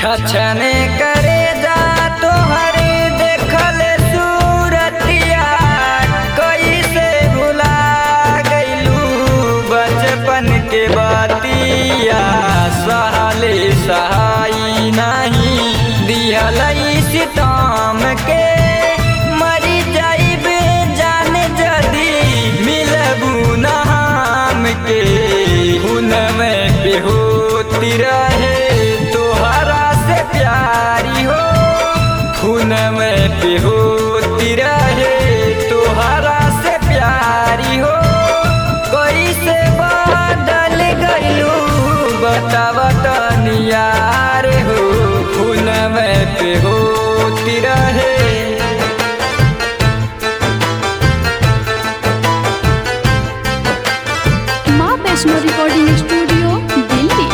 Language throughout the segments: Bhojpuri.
छछने करे जा तोहरे देखल सूरतिया कैसे भुला गइलू बचपन के बातिया सहले सहाई नहीं दिहल सितम के मरी जाइबे जान जदी मिलबू न हम के हुनमे पे होती रहे तोहरा से प्यारी हो हुनमे पे होती रहे तोहरा से प्यारी हो कैसे बदल गइलू बताव तनियार हो हुनमे पे होती रहे माँ वैष्णो रिकॉर्डिंग स्टूडियो दिल्ली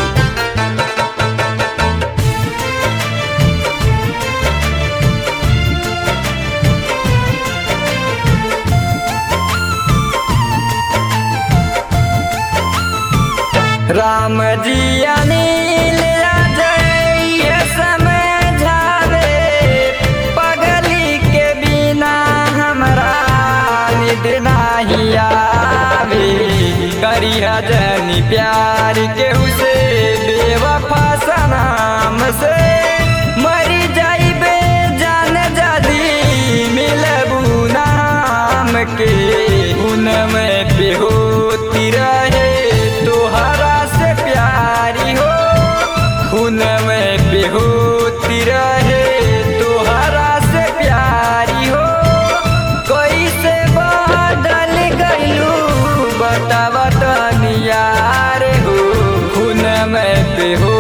राम जी अनिल अजय समझावे पगली के बिना हमरा निद नाही आवे करी जनी प्यार के उसे बेवफा सनाम से मरी जाइबे जान जदी मिलबू नाम के उनमे पे होती रहे तोहरा से प्यारी हो हुनमे पे होती रहे तोहरा से प्यारी हो कैसे बदल गइलू बताव तनियार हो हुनमे पे हो